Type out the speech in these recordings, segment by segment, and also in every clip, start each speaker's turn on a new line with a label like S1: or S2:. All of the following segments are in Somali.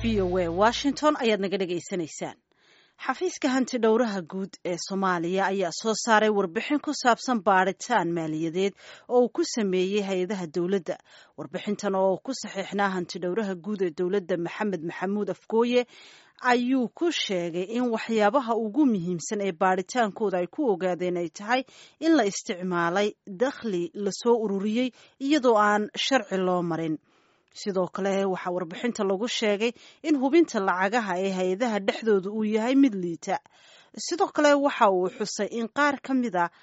S1: v o a washington ayaad naga dhegaysanaysaan xafiiska hanti dhowraha guud ee soomaaliya ayaa soo saaray warbixin ku saabsan baadhitaan maaliyadeed oo uu ku sameeyey hay-adaha dowladda warbixintan oo ku saxiixnaa hanti dhowraha guud ee dowladda maxamed maxamuud afgooye ayuu ku sheegay in waxyaabaha ugu muhiimsan ee baadhitaankooda ay ku ogaadeen ay tahay in la isticmaalay dakhli lasoo ururiyey iyadoo aan sharci loo marin sidoo kale waxaa warbixinta lagu sheegay in hubinta lacagaha ee hay-adaha dhexdooda uu yahay mid liita sidoo kale waxa uu xusay in qaar ka mid a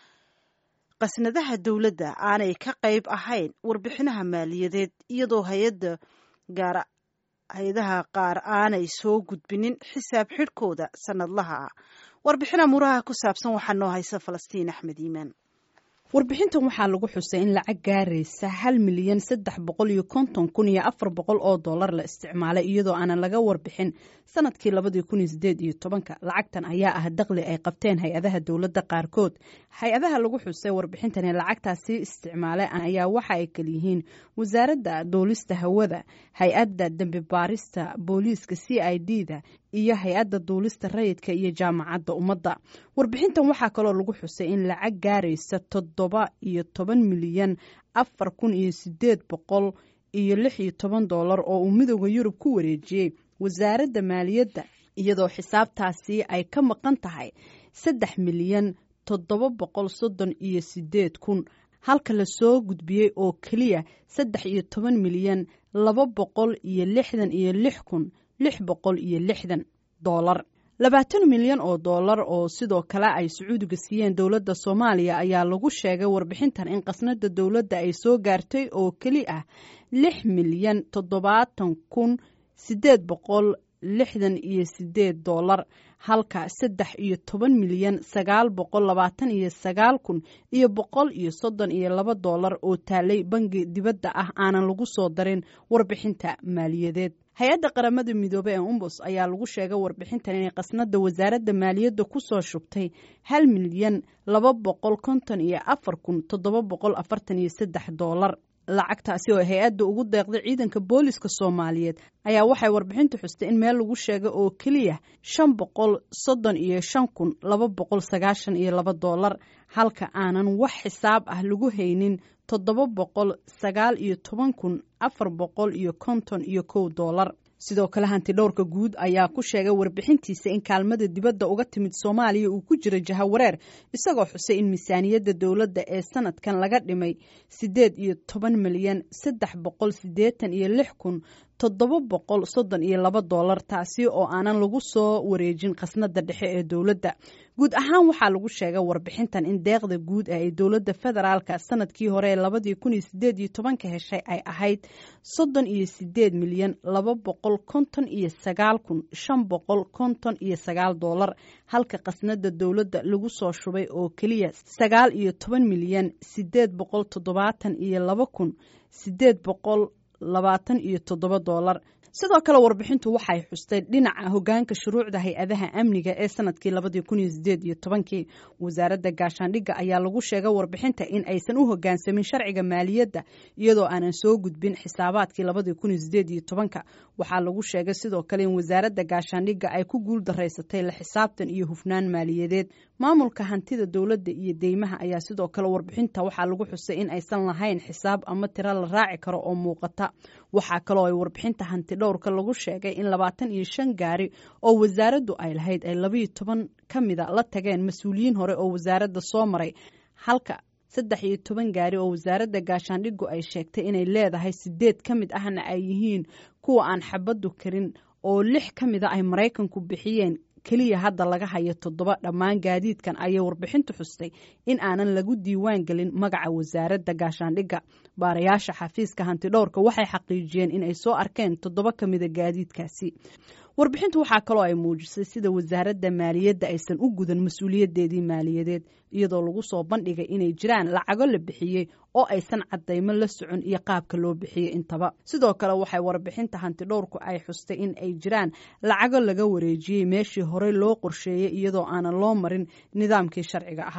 S1: qasnadaha dowladda aanay ka qayb ahayn warbixinaha maaliyadeed iyadoo hay-ada gaar hay-adaha qaar aanay soo gudbinin xisaab xidhkooda sanadlaha ah warbixina muraha ku saabsan waxaa noo haysa falastiin axmed iimaan
S2: warbixintan waxaa lagu xusay in lacag gaaraysa hal milyan saddex boqol iyo konton kun iyo afar boqol oo dollar la isticmaalay iyadoo aanan laga warbixin sanadkii labadii kun iyo sideed iyo tobanka lacagtan ayaa ah daqli ay qabteen hay-adaha dowladda qaarkood hay-adaha lagu xusay warbixintan ee lacagtaasi isticmaalay ayaa waxa ay kalyihiin wasaaradda duulista hawada hay-adda dembi baarista booliiska c i d da iyo hay-adda duulista rayidka iyo jaamacadda ummadda warbixintan waxaa kaloo lagu xusay in lacag gaaraysa toddoba iyo toban milyan afar kun iyo sideed boqol iyo lix iyo toban dollar oo uu midooda yurub ku wareejiyey wasaaradda maaliyadda iyadoo xisaabtaasi ay ka maqan tahay saddex milyan toddoba boqol soddon iyo sideed kun halka lasoo gudbiyey oo keliya saddex iyo toban milyan laba boqol iyo lixdan iyo lix kun lix boqol iyo lixdan doolar labaatan milyan oo dollar oo sidoo kale ay sacuudiga siiyeen dowladda soomaaliya ayaa lagu sheegay warbixintan in qasnada dowladda ay soo gaartay oo keli ah lix milyan toddobaatan kun sideed boqol lixdan iyo sideed dollar halka saddex iyo toban milyan sagaal boqol labaatan iyo sagaal kun iyo boqol iyo soddon iyo laba dollar oo taalay bangi dibadda ah aanan lagu soo darin warbixinta maaliyadeed hay-adda qaramada midoobey ee umbus ayaa lagu sheegay warbixintan inay qasnada wasaaradda maaliyadda ku soo shubtay hal milyan laba boqol konton iyo afar kun toddoba boqol afartan iyo saddex dollar lacagtaasi oo hay-adda ugu deeqday ciidanka booliska soomaaliyeed ayaa waxay warbixintu xustay in meel lagu sheegay oo keliya shan boqol soddon iyo shan kun laba boqol sagaashan iyo laba dollar halka aanan wax xisaab ah lagu haynin toddoba boqol sagaal iyo toban kun afar boqol iyo konton iyo kow dollar sidoo kale hanti dhowrka guud ayaa ku sheegay warbixintiisa in kaalmada dibadda uga timid soomaaliya uu ku jiro jahawareer isagoo xusay in miisaaniyadda dowladda ee sanadkan laga dhimay siddeed iyo toban milyan saddex boqol siddeetan iyo lix kun toddoba boqol soddon iyo laba dollar taasi oo aanan lagu soo wareejin khasnada dhexe ee dowladda guud ahaan waxaa lagu sheegay warbixintan in deeqda guud ee ay dowladda federaalka sanadkii hore ee labadii kun iyo sideed iyo tobanka heshay ay ahayd soddon iyo sideed milyan laba boqol konton iyo sagaal kun shan boqol konton iyo sagaal dollar halka khasnada dowladda lagu soo shubay oo keliya sagaal iyo toban milyan sideed boqol toddobaatan iyo laba kun sideed boqol labaatan iyo toddoba dollar sidoo kale warbixintu waxay xustay dhinaca hogaanka shuruucda hay-adaha amniga ee sanadkii labadii kun iyo sideed iyo tobankii wasaaradda gaashaandhigga ayaa lagu sheegay warbixinta in aysan u hogaansamin sharciga maaliyadda iyadoo aanan soo gudbin xisaabaadkii labadii kun iyo sideed iyo tobanka waxaa lagu sheegay sidoo kale in wasaaradda gaashaandhigga ay ku guul daraysatay la xisaabtan iyo hufnaan maaliyadeed maamulka hantida dowladda iyo deymaha ayaa sidoo kale warbixinta waxaa lagu xusay in aysan lahayn xisaab ama tiro la raaci karo oo muuqata waxaa kaloo ay warbixinta hanti dhowrka lagu sheegay in labaatan iyo shan gaari oo wasaaraddu ay lahayd ay labayo toban ka mida la tageen mas-uuliyiin hore oo wasaaradda soo maray halka saddex iyo toban gaari oo wasaaradda gaashaandhiggu ay sheegtay inay leedahay sideed ka mid ahna ay yihiin kuwa aan xabaddu karin oo lix ka mida ay maraykanku bixiyeen keliya hadda laga hayo toddoba dhammaan gaadiidkan ayay warbixintu xustay in aanan lagu diiwaan gelin magaca wasaaradda gaashaandhigga baarayaasha xafiiska hantidhowrka waxay xaqiijiyeen in ay soo arkeen toddoba ka mida gaadiidkaasi warbixintu waxaa kaloo ay muujisay sida wasaaradda maaliyadda aysan u gudan mas-uuliyaddeedii maaliyadeed iyadoo lagu soo bandhigay inay jiraan lacago la bixiyey oo aysan cadaymo la socon iyo qaabka loo bixiyey intaba sidoo kale waxay warbixinta hantidhowrku ay xustay in ay jiraan lacago laga wareejiyey meeshii horey loo qorsheeyey iyadoo aanan loo marin nidaamkii sharciga ahaa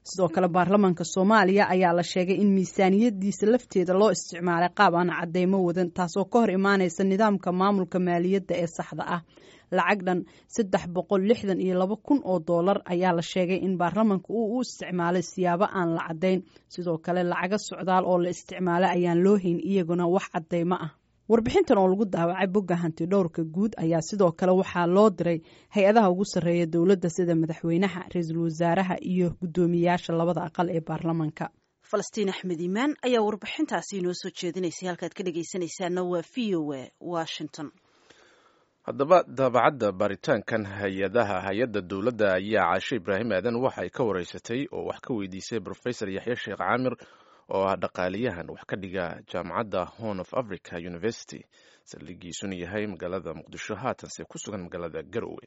S2: sidoo kale baarlamaanka soomaaliya ayaa la sheegay in miisaaniyadiisa lafteeda loo isticmaalay qaab aan cadeymo wadan taasoo ka hor imaaneysa nidaamka maamulka maaliyadda ee saxda ah lacag dhan saddex boqol lixdan iyo laba kun oo doolar ayaa la sheegay in baarlamaanka uu u isticmaalay siyaabo aan la caddayn sidoo kale lacago socdaal oo la isticmaalay ayaan loo hayn iyaguna wax cadeymo ah warbixintan oo lagu daawacay bogga hanti dhowrka guud ayaa sidoo kale waxaa loo diray hay-adaha ugu sarreeya dowladda sida madaxweynaha ra-iisul wasaaraha iyo guddoomiyayaasha labada aqal ee baarlamaanka
S1: falastiin axmed iimaan ayaa warbixintaasi inoo soo jeedinaysay halkaad ka dhegaysanaysaana waa v o a washington
S3: haddaba daabacadda baaritaankan hay-adaha hay-adda dowladda ayaa caashe ibraahim aadan waxa ay ka wareysatay oo wax ka weydiisay professor yaxya sheekh caamir oo ah dhaqaaliyahan wax ka dhiga jaamacadda horn of africa university saldhigiisuna yahay magaalada muqdisho haatanse ku sugan magaalada garowe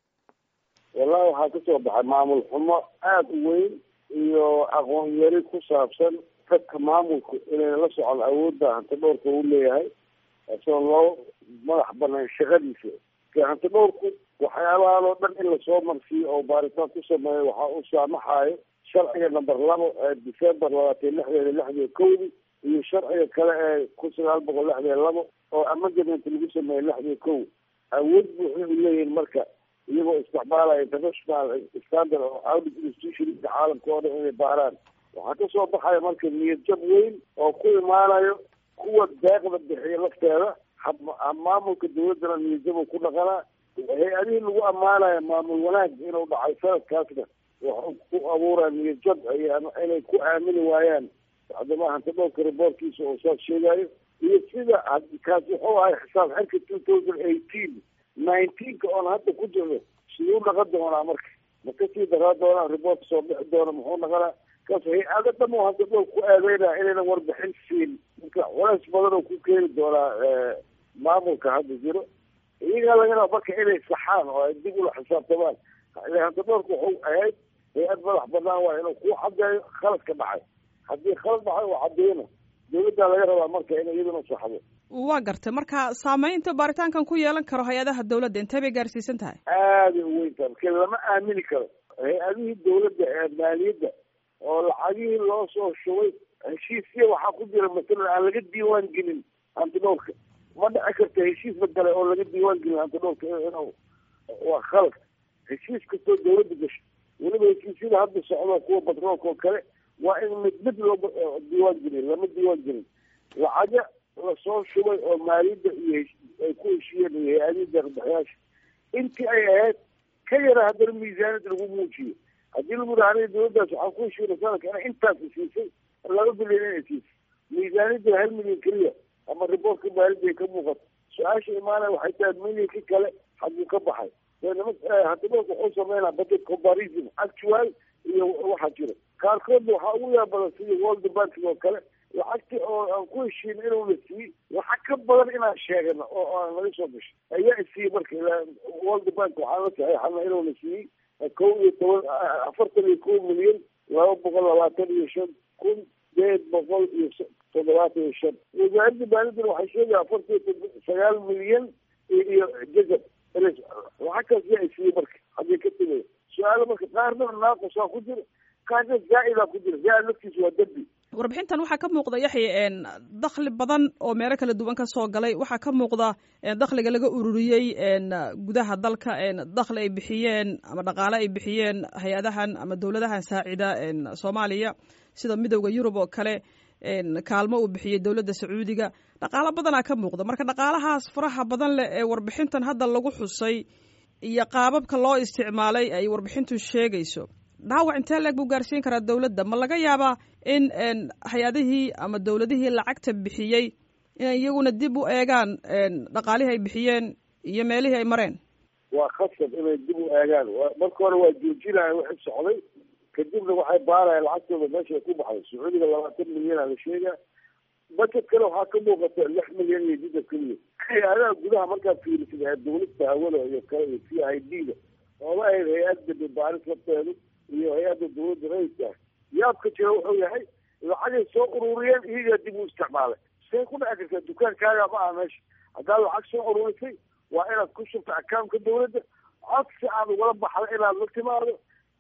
S4: wallahi waxaa kasoo baxay maamul xumo aada u weyn iyo aqoon yari ku saabsan dadka maamulku inayna la socon awoodda hanti dhowrka uu leeyahay asoo loo madax banaan shaqadiisa hanti dhowrku waxyaabahan oo dhan in lasoo marsiiyo oo baaritaan ku sameeyo waxaa u saamaxayo sharciga number labo ee december labaatan lixdeeda lixdiyo kowdi iyo sharciga kale ee kun sagaal boqol lixdiyo labo oo amendament lagu sameeyey lixdiyo kow awood buuxda u leeyihin marka iyagoo isticmaalaya international standard oo audit institutionka caalamka oo dhan inay baaraan waxaa kasoo baxaya marka niyad jab weyn oo ku imaanayo kuwa deeqda bixiya lafteeda maamulka dawladdana niyadjabuu ku dhaqanaa hay-adihii lagu ammaanaya maamul wanaag inuu dhacay sanadkaasna waxuu ku abuuraa niyadjab inay ku aamini waayaan hadama hanti dhowrka riboortkiisa oo saas sheegayo iyo sida kaas wuxuu ahay xisaab xirka two thousand eighteen nineteenka oon hadda ku jirno siduu dhaqan doonaa marka ma kasii daraa doonaa riboortka soo bixi doona muxuu dhaqanaa kaas hay-ado dham oo hanti dhowr ku aadeynaya inaynan warbixin siin marka culays badan oo ku keeni doonaa maamulka hadda jiro iyagaa laga raba marka inay saxaan oo ay dib ula xisaabtamaan hanti dhowrka wuxuu ahayd hay-ad madax banaan waa inuu ku cadeeyo khaladka dhacay haddii khalad dhacay oo cadeyno dawladdaa laga rabaa marka inay iyaduna saxdo
S5: waa gartay marka saameynta baaritaankan ku yeelan karo hay-adaha dawladda intee bay gaarsiisan tahay
S4: aaday u weyn tahay marka lama aamini karo hay-adihii dawladda ee maaliyadda oo lacagihii loo soo shubay heshiisya waxaa ku jira masalan aan laga diiwaan gelin hanti dhowrka ma dhici karta heshiis badale oo laga diiwaan gelin hanti dhowrka inuu waa khalad heshiis kastoo dawladda gasho weliba heshiisyada hadda socdo kuwa batroolka oo kale waa in mid mid loo diiwaan gelin lama diiwaan gelin lacaga lasoo shubay oo maaliyadda iyo ay ku heshiiyeen iyo hay-adihii deeqbixiyaasha intii ay ahayd ka yara haddana miisaaniyad lagu muujiyo haddii lagu dhaha aniga dawladdaas waxaan ku heshiina sanadka ina intaas siisay laba bilyan inay siisay miisaaniyadda hal milyan keliya ama riboortka maaliyadda ay ka muuqato su-aasha imaanaya waxay tahay milyanki kale hadduu ka baxay hadiboorka wuxuu sameynaa budget comparison actual iyo waxaa jira qaarkoodna waxaa ugu yaa badan sidii world banking oo kale lacagti oo aan ku heshiin inuu la siiyey lacag ka badan inaan sheegano oo aan laga soo gashay ayaa isiiyey marka world bank waxaan la saxeexana inuu la siiyey kow iyo toban afartan iyo kow milyan laba boqol labaatan iyo shan kun sideed boqol iyo toddobaatan iyo shan wasaaradda maaliyaddana waxay sheegaya afartan iyo sagaal milyan iyo jazab lacagtaas yaa isiiyey marka haddii ka timaya su-aalo marka qaarna naaqusaa ku jira qaarna zaa-idaa ku jira zaa-id laftiisa waa dembi
S5: warbixintan waxaa ka muuqda yaxya dakhli badan oo meelo kala duwan ka soo galay waxaa ka muuqda dakhliga laga ururiyey gudaha dalka dakhli ay bixiyeen ama dhaqaale ay bixiyeen hay-adahan ama dowladahan saacida soomaaliya sida midowda yurub oo kale kaalmo uu bixiyey dowladda sacuudiga dhaqaalo badanaa ka muuqda marka dhaqaalahaas faraha badan leh ee warbixintan hadda lagu xusay iyo qaababka loo isticmaalay ay warbixintu sheegayso dhaawac intee leeg buu gaarsiin karaa dowladda ma laga yaabaa in hay-adihii ama dowladihii lacagta bixiyey inay iyaguna dib u eegaan dhaqaalihii ay bixiyeen iyo meelihii ay mareen
S4: waa khasab inay dib u eegaan marka hore waa joojinaya wixii socday kadibna waxay baarayaan lacagtooda meesha ay ku baxday sacuudiga labaatan milyana la sheegaa budget kale waxaa ka muuqata lix milyan iyo jidab keliya hay-adaha gudaha markaad fiirisid ee dawladda hawada iyo kale iyo c i d da oola ahayd hay-adda baaris lafteedu iyo hay-adda dawladda rayidka ah yaabka jira wuxuu yahay lacagay soo ururiyeen iyagaa dib u isticmaalay say ku dhici kartaa dukaankaaga ma aha meesha haddaad lacag soo ururisay waa inaad ku shubta accountka dawladda codsi aad ugala baxda inaad la timaado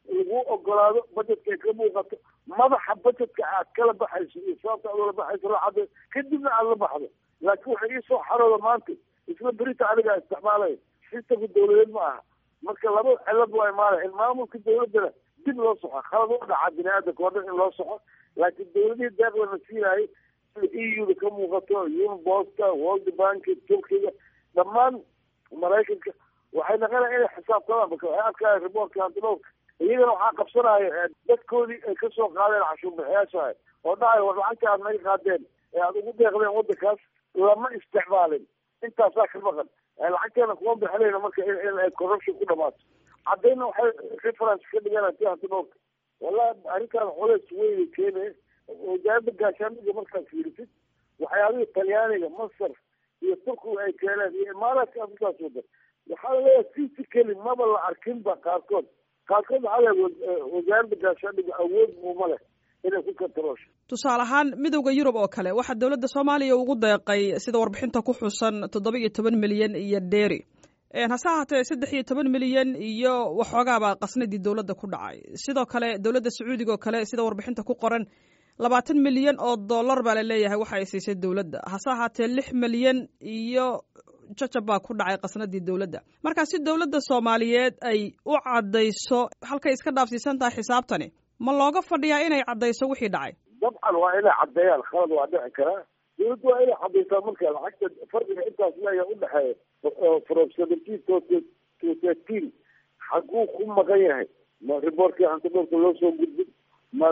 S4: lagu ogolaado budgetka ka muuqato madaxa budgetka aad kala baxayso iyo sababta aad ula baxayso la cadday kadibna aad la baxdo laakiin waxay iisoo xarooda maanta isla berita anigaa isticmaalaya sistamka dawladeed ma aha marka laba cilad waa imaanaya in maamulka dawladdana dib loo soxo khalad u dhaca bini aadamka oo dhan in loo soxo laakiin dawladihii deeqdana siinaayay sida e u-da ka muuqato unbosta world bank turkiga dhammaan maraykanka waxay naqanaya inay xisaabtamaan marka waxay arkaya riboortka antidhowrka iyagana waxaa qabsanaya dadkoodii ay kasoo qaadeen cashuurbixiyaasha oo dhahay war lacagta aad naga qaadeen ee aada ugu deeqdeen waddankaas lama isticmaalin intaasaa ka maqan lacagteena kuma bixinayna marka in ay corruption ku dhamaato caddayna waxay reference ka dhiganaa ti antidhowrka wallahi arrinkaan culays weyna keenaya wasaaradda gaashaandhiga markaad fiirisid waxyaabihii talyaaniga masar iyo turkiga ay keeneen iyo imaaraadka afrikaas wadan waxaa laleeyahay physically maba la arkinba qaarkood qaarkood waxaa leeyahay wasaaradda gaashaandhiga awood muuma leh inay ku kantaroosho
S5: tusaale ahaan midowda yurub oo kale waxaa dowladda soomaaliya ugu deeqay sida warbixinta ku xusan toddoba iyo toban milyan iyo dheeri hase ahaatee saddex iyo toban milyan iyo waxoogaabaa qasnadii dowladda ku dhacay sidoo kale dowladda sacuudiga oo kale sida warbixinta ku qoran labaatan milyan oo dollar baa la leeyahay waxa ay siisay dowladda hase ahaatee lix milyan iyo jajab baa ku dhacay qasnadii dowladda marka si dowladda soomaaliyeed ay u caddayso halkay iska dhaafsiisan tahay xisaabtani ma looga fadhiyaa inay caddayso wixii dhacay
S4: dabcan waa inay caddeeyaan khalad waa dhici karaa dawladda waa inay caddaysaa marka lacagta farqiga intaas leeya udhexeeya from seventeen to to thirteen xaguu ku maqan yahay ma riboortkii antidhowrka loo soo gudbin ma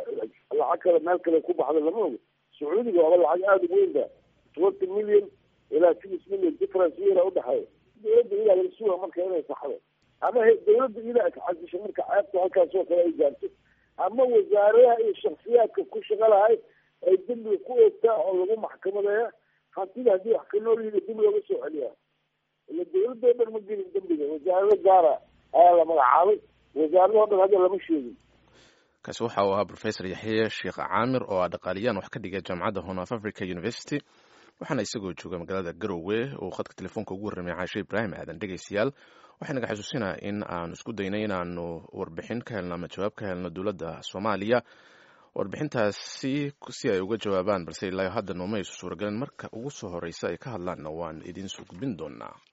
S4: lacag kale meel kale ku baxda lama ogo sacuudiga waaba lacag aada u weyn ba twenty million ilaa six million difference weynaa udhexeeya dawladda idaa laga suga marka inay saxdo ama dawladda idaa iscasisho marka ceebta halkaas oo kale ay gaarto ama wasaaradaha iyo shaksiyaadka ku shaqo lahay ay dembiga ku eegtaa oo lagu maxkamadeeya hantida haddii wax ka nool yihi dib looga soo celiyaa ila dawladda o dhan ma gelin dembiga wasaarado gaara ayaa la magacaabay wasaarado dhan hadda lama sheegin
S3: kaasi waxa uu ahaa professor yaxye sheekh caamir oo ah dhaqaaliyaan wax ka dhigay jaamacadda horn of africa university waxaana isagoo jooga magaalada garowe uu khadka telefoonka ugu warramay caashe ibraahim aadan dhegaystayaal waxay naga xasuusinaa in aanu isku daynay inaanu warbixin ka helno ama jawaab ka helno dowladda soomaaliya warbixintaasi si ay uga jawaabaan balse ilaa hadda nooma aysu suuragelin marka ugu soo horeysa ay ka hadlaanna waan idiin soo gudbin doonaa